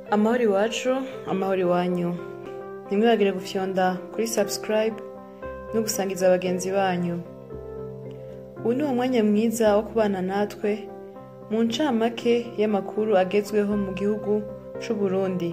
amahoro iwacu amahoro iwanyu ntimwibagire gufyonda kuri subscribe no gusangiza bagenzi banyu ubu ni umwanya mwiza wo kubana natwe mu ncamake y'amakuru agezweho mu gihugu c'u Burundi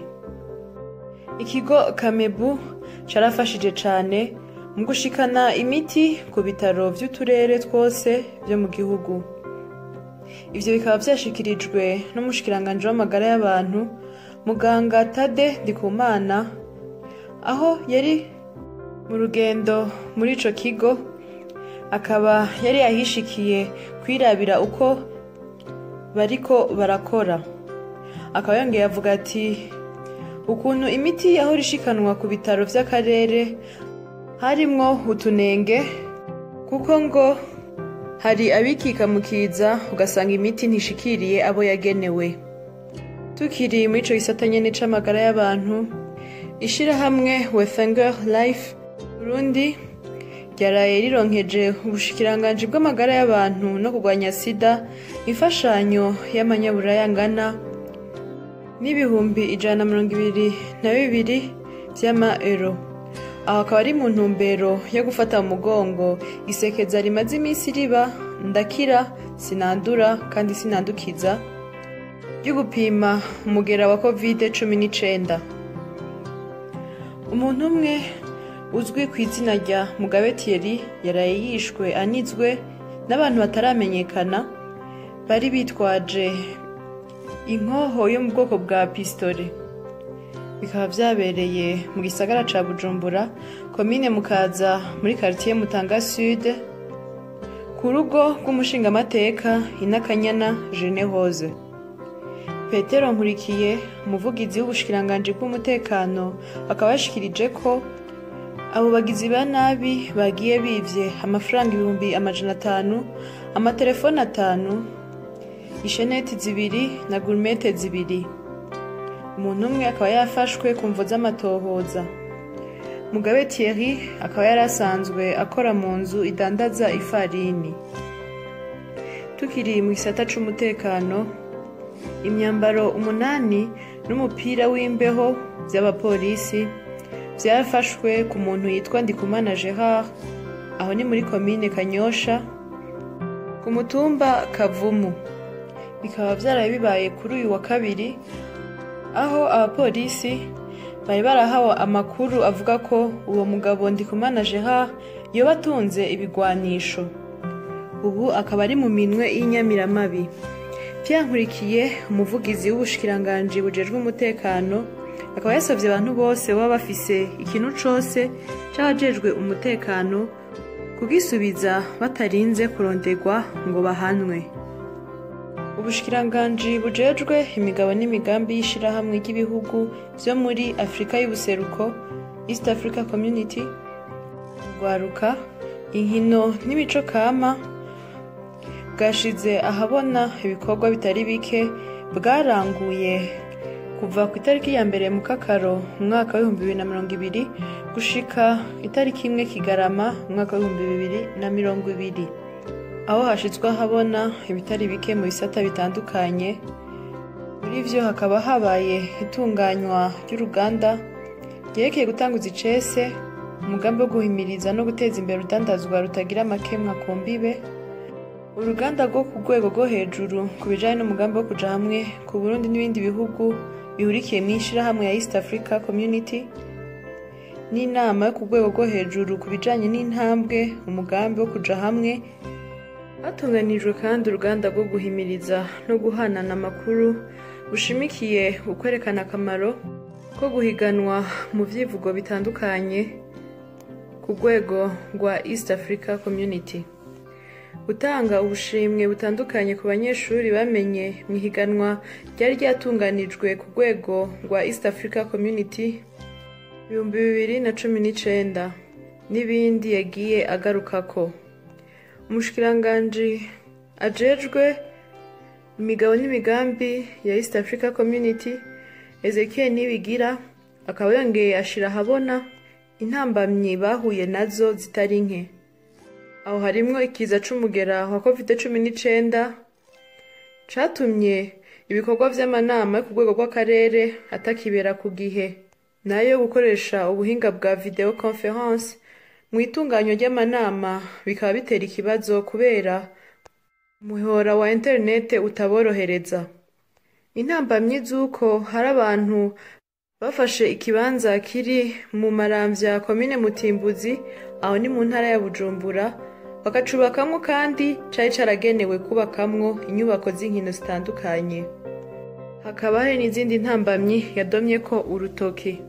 ikigo kamebu carafashije cane mu gushikana imiti ku bitaro vy'uturere twose vyo mu gihugu ivyo bikaba vyashikirijwe n'umushikiranganji w'amagara y'abantu muganga tade ndikumana aho yari mu rugendo muri ico kigo akaba yari yahishikiye kwirabira uko bariko barakora akaba yongeye avuga ati ukuntu imiti yahora ishikanwa ku bitaro vy'akarere harimwo utunenge kuko ngo hari abikika mu kiza ugasanga imiti ntishikiriye abo yagenewe tukiri muri ico gisata nyene c'amagara y'abantu ishirahamwe wefanger life burundi ryaraye rironkeje ubushikiranganji bw'amagara y'abantu no kurwanya sida imfashanyo y'amanyaburaya angana n'ibihumbi ijana na mirongo ibiri na bibiri vy'ama euro aho akaba ari mu ntumbero yo gufata mu mugongo isekeza rimaze iminsi riba ndakira sinandura kandi sinandukiza ryo gupima umugera wa covid cumi n'icenda umuntu umwe uzwi ku izina rya mugabe thierry yaraye yishwe anizwe n'abantu bataramenyekana bari bitwaje inkoho yo mu bwoko bwa pistole bikaba vyabereye mu gisagara ca bujumbura komine mukaza muri karitiye mutanga sud ku rugo rw'umushingamateka inakanyana jene hose petero nkurikiye umuvugizi w'ubushikiranganji bw'umutekano akaba yashikirije ko abo bagizi ba nabi bagiye bivye amafaranga ibihumbi amajana atanu amatelefone atanu isheneti zibiri na gurumete zibiri umuntu umwe akaba yafashwe ku mvo z'amatohoza mugabe thierry akaba yari asanzwe akora mu nzu idandaza ifarini tukiri mu gisata c'umutekano imyambaro umunani n'umupira w'imbeho vy'abapolisi vyafashwe ku muntu yitwa ndikumana gerard aho ni muri komine kanyosha ku mutumba kavumu bikaba vyaraye bibaye kuri uyu wa kabiri aho abapolisi bari barahawe amakuru avuga ko uwo mugabo ndikumana gerard yoba atunze ibigwanisho ubu akaba ari mu minwe y'inyamiramabi vyankurikiye umuvugizi w'ubushikiranganji bujejwe umutekano akaba yasavye abantu bose baba bafise ikintu cose c'abajejwe umutekano kugisubiza batarinze kuronderwa ngo bahanwe ubushikiranganji bujejwe imigabo n'imigambi y'ishirahamwe ry'ibihugu vyo muri afurika y'ubuseruko east africa community rwaruka inkino n'imico kama bwashize ahabona ibikorwa bitari bike bwaranguye kuva ku itariki ya mbere mu kakaro umwaka w'ibihumbi bibiri na mirongo ibiri gushika itariki imwe kigarama umwaka w'ibihumbi bibiri na mirongo ibiri aho hashizwe ahabona ibitari bike mu bisata bitandukanye muri vyo hakaba habaye itunganywa ry'uruganda ryerekeye gutanguza icese umugambi wo guhimiriza no guteza imbere urudandazwa rutagira amakemwa ku mbibe uruganda rwo ku rwego rwo hejuru ku bijanye n'umugambi wo kuja hamwe ku burundi n'ibindi bihugu bihurikiye mu ishirahamwe ya east africa community n'inama yo ku rwego rwo hejuru ku bijanye n'intambwe umugambi wo kuja hamwe hatunganijwe kandi uruganda rwo guhimiriza no guhanana amakuru bushimikiye ukwerekana akamaro ko guhiganwa mu vyivugo bitandukanye ku rwego rwa east africa community gutanga ubushimwe butandukanye ku banyeshuri bamenye mu ihiganwa ryari ryatunganijwe ku rwego rwa east africa community ibihumbi bibiri na cumi n'icenda n'ibindi yagiye agarukako umushikiranganji ajejwe imigabo n'imigambi ya east africa community ezekiel nibigira akaba yongeye ashira ahabona intambamyi bahuye nazo zitari nke aho harimwo ikiza c'umugera wa covid cumi n'icenda catumye ibikorwa vy'amanama yo ku rwego rw'akarere atakibera ku gihe nayo gukoresha ubuhinga bwa video conference mu itunganywa ry'amanama bikaba bitera ikibazo kubera umuhora wa interinete utaborohereza intambamyi z'uko hari abantu bafashe ikibanza kiri mu maramvya komine mutimbuzi aho ni mu ntara ya bujumbura bakacubakamwo kandi cari caragenewe kubakamwo inyubako z'inkino zitandukanye hakaba hari n'izindi ntambamyi yadomyeko urutoki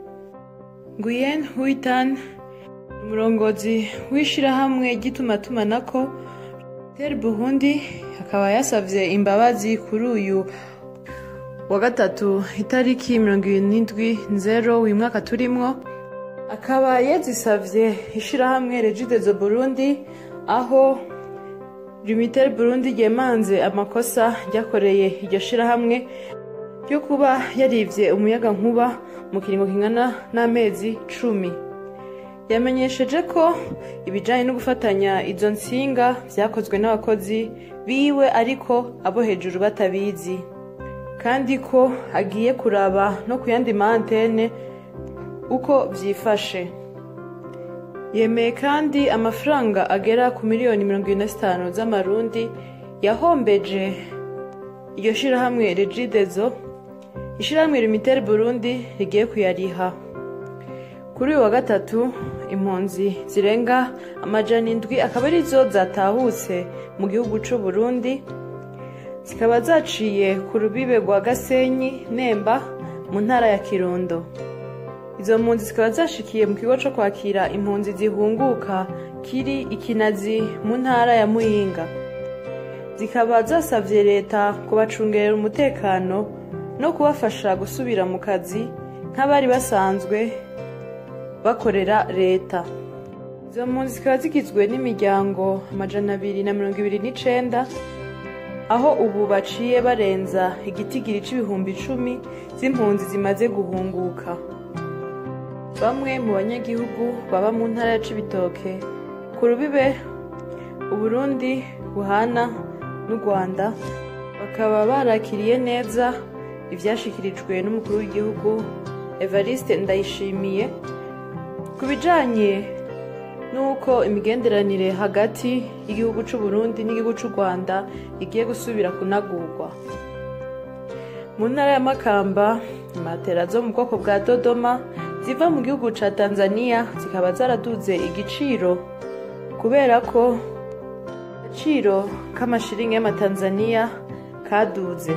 nguyen huitan umurongozi w'ishirahamwe ry'itumatumanako ter burundi akaba yasavye imbabazi kuri uyu wa gatatu itariki mirongo ibiri n'indwi nzero uyu mwaka turimwo akaba yazisavye ishirahamwe regidezo burundi aho limitel burundi ryemanze amakosa ryakoreye iryo shirahamwe ryo kuba yarivye umuyaga nkuba mu kiringo kingana n'amezi cumi yamenyesheje ko ibijanye no gufatanya izo nsinga vyakozwe n'abakozi biwe ariko abo hejuru batabizi kandi ko agiye kuraba no ku yandi mantene uko vyifashe yemeye kandi amafaranga agera ku miliyoni mirongo ibiri na zitanu z'amarundi yahombeje iryo shirahamwe regidezo ishirahamwe limitel burundi rigiye kuyariha kuri uyu wa gatatu impunzi zirenga amajana indwi akaba arizo zatahutse mu gihugu c'u burundi zikaba zaciye ku rubibe rwa gasenyi nemba mu ntara ya kirundo izo mpunzi zikaba zashikiye mu kigo co kwakira impunzi zihunguka kiri ikinazi mu ntara ya muyinga zikaba zasavye leta kubacungerera umutekano no kubafasha gusubira mu kazi nk'abari basanzwe bakorera leta izo mpunzi zikaba zigizwe n'imiryango amajana abiri na mirongo ibiri n'icenda aho ubu baciye barenza igitigiri c'ibihumbi icumi z'impunzi zimaze guhunguka bamwe mu banyagihugu baba mu ntara ya cibitoke ku rubibe uburundi buhana n'u rwanda bakaba barakiriye neza ivyashikirijwe n'umukuru w'igihugu evariste ndayishimiye ku bijanye n'uko imigenderanire hagati y'igihugu c'u Burundi n'igihugu c'u Rwanda igiye gusubira kunagurwa mu ntara ya Makamba imatera zo mu bwoko bwa Dodoma ziva mu gihugu ca Tanzania zikaba zaraduze igiciro kubera ko agaciro k'amashiringi y'amatanzaniya kaduze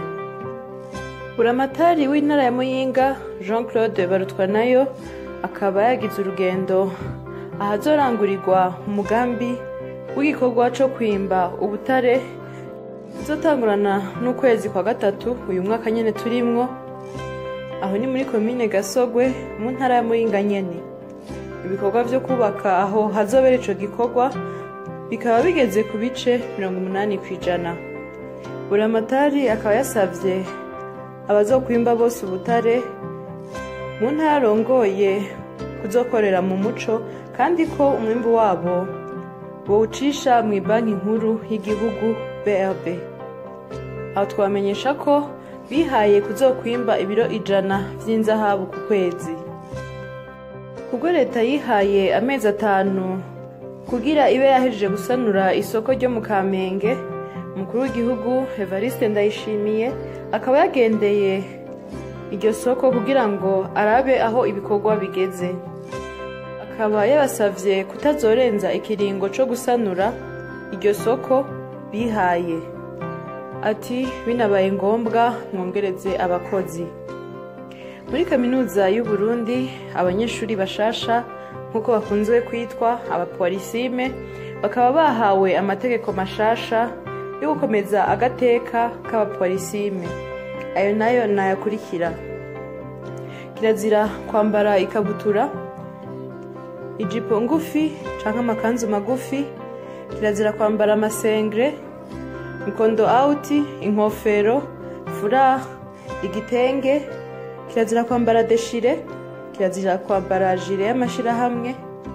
buramatari w'intara ya Muyinga Jean Claude Barutwanayo akaba yagize urugendo ahazorangurirwa umugambi w'igikorwa co kwimba ubutare uzotangurana n'ukwezi kwa gatatu uyu mwaka nyene turimwo aho ni muri komine gasogwe mu ntara ya muyinga nyene ibikorwa vyo kubaka aho hazobera ico gikorwa bikaba bigeze ku bice mirongo umunani kw'ijana buramatari akaba yasavye abazokwimba bose ubutare mu ntara arongoye kuzokorera mu muco kandi ko umwimbu wabo bawucisha mu banki nkuru y'igihugu brb aho twamenyesha ko bihaye kuzokwimba ibiro ijana vy'inzahabu ku kwezi kubwo leta yihaye amezi atanu kugira ibe yahejeje gusanura isoko ryo mu kamenge umukuru w'igihugu evariste ndayishimiye akaba yagendeye iryo soko kugira ngo arabe aho ibikorwa bigeze akaba yabasavye kutazorenza ikiringo co gusanura iryo soko bihaye ati binabaye ngombwa mwongereze abakozi muri kaminuza y'u Burundi abanyeshuri bashasha nk'uko bakunzwe kwitwa abapolisime bakaba bahawe amategeko mashasha yo gukomeza agateka k'abapolisime ayo nayo nayakurikira kirazira kwambara ikabutura ijipo ngufi canke amakanzu magufi kirazira kwambara amasengre mukondo auti inkofero furari igitenge kirazira kwambara deshire kirazira kwambara jire y'amashirahamwe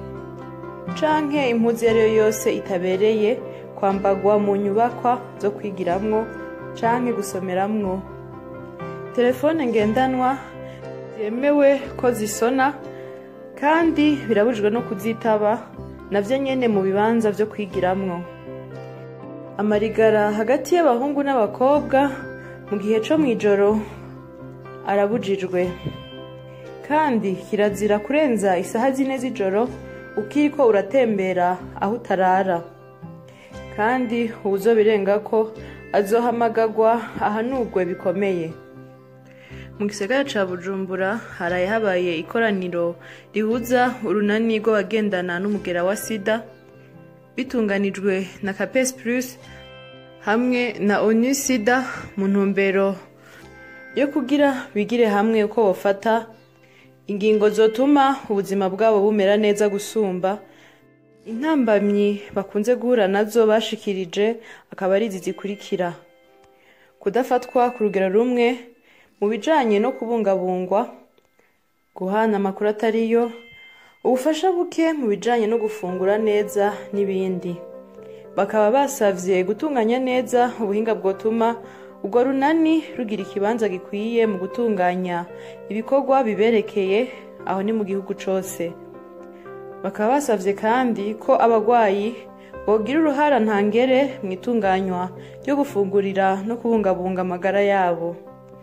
canke impuzu iyo ariyo yose itabereye kwambagwa mu nyubakwa zo kwigiramwo canke gusomeramwo telefone ngendanwa byemewe ko zisona kandi birabujijwe no kuzitaba navyo nyene mu bibanza vyo kwigiramwo amarigara hagati y'abahungu n'abakobwa mu gihe co mw'ijoro arabujijwe kandi kirazira kurenza isaha zine z'ijoro ukiriko uratembera aho utarara kandi uwuzobirengako azohamagagwa ahanurwe bikomeye mu gisagara ca bujumbura haraye habaye ikoraniro rihuza urunani rw'abagendana n'umugera wa sida bitunganijwe na capes plus hamwe na onu sida mu ntumbero yo kugira bigire hamwe uko bofata ingingo zotuma ubuzima bwabo bumera neza gusumba intambamyi bakunze guhura nazo bashikirije akaba ari izi zikurikira kudafatwa ku rugero rumwe mu bijanye no kubungabungwa guhana amakuru atariyo ubufasha buke mu bijanye no gufungura neza n'ibindi bakaba basavye gutunganya neza ubuhinga bwotuma urwo runani rugira ikibanza gikwiye mu gutunganya ibikorwa biberekeye aho ni mu gihugu cose bakaba basavye kandi ko abagwayi bogira uruhara ntangere mu itunganywa ryo gufungurira no kubungabunga amagara yabo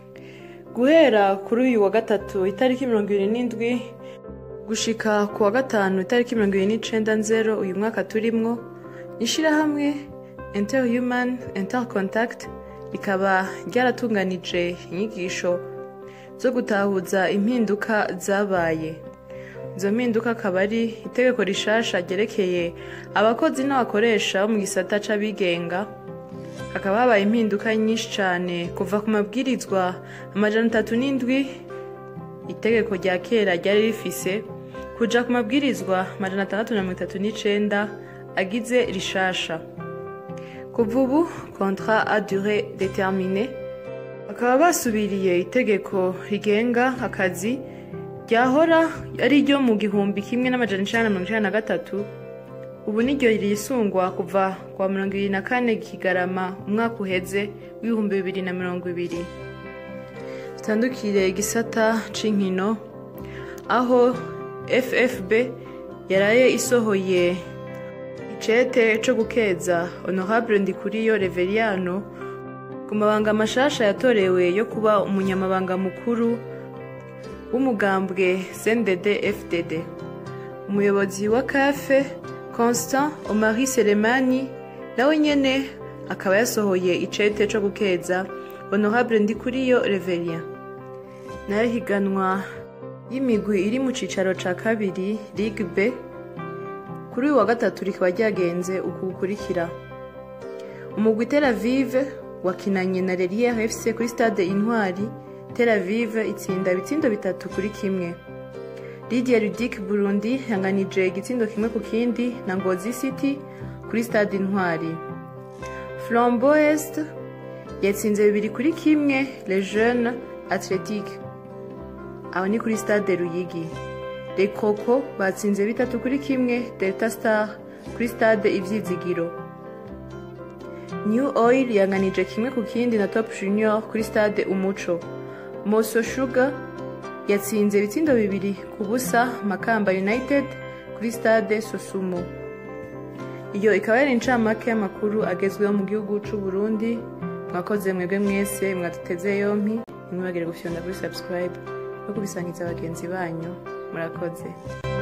guhera kuri uyu wa gatatu itariki mirongo ibiri n'indwi gushika ku wa gatanu itariki mirongo ibiri n'icenda nzero uyu mwaka turimwo ishirahamwe interhuman intercontact rikaba ryaratunganije inyigisho zo gutahuza impinduka zabaye izo mpinduka akaba ari itegeko rishasha ryerekeye abakozi n'abakoresha bo mu gisata c'abigenga hakaba habaye impinduka nyinshi cyane kuva ku mabwirizwa amajana atatu n'indwi itegeko rya kera ryari rifise kuja ku mabwirizwa amajana atandatu na mirongo itatu n'icenda agize rishasha kuva ubu contrat a durée déterminée bakaba basubiriye itegeko rigenga akazi ryahora ari ryo mu gihumbi kimwe n'amajana icenda na mirongo icenda na gatatu ubu niryo risungwa kuva kwa mirongo ibiri na kane kigarama umwaka uheze w'ibihumbi bibiri na mirongo ibiri tutandukire igisata c'inkino aho ffb yaraye isohoye icete co gukeza honorable ndikuriyo reveriano ku mabanga mashasha yatorewe yo kuba umunyamabanga mukuru w'umugambwe cndd fdd umuyobozi wa kafe constant omari selemani nawe nyene akaba yasohoye icete co gukeza honorable ndikuriyo reveria nayo higanwa y'imigwi iri mu cicaro ca kabiri ligue b kuri uyu wa gatatu rikaba ryagenze uku gukurikira umugwi tel aviv wakinanye na relier fc kuri stade intwari tel aviv itsinda ibitsindo bitatu kuri kimwe lidia ludic burundi yanganije igitsindo kimwe ku kindi na ngozi city kuri stade intwari flambo est yatsinze bibiri kuri kimwe le jeune athletique aho ni kuri stade ruyigi le coco batsinze bitatu kuri kimwe delta star kuri stade ivyizigiro new oil yanganije kimwe ku kindi na top junior kuri stade umuco moso sugar yatsinze ibitsindo bibiri ku busa makamba united kuri stade sosumo iyo ikaba yari incamake y'amakuru agezweho mu gihugu c'u burundi mwakoze mwebwe mwese mwaduteze yompi ntimwibagire gufyonda kuri subscribe no kubisangiza bagenzi banyu murakoze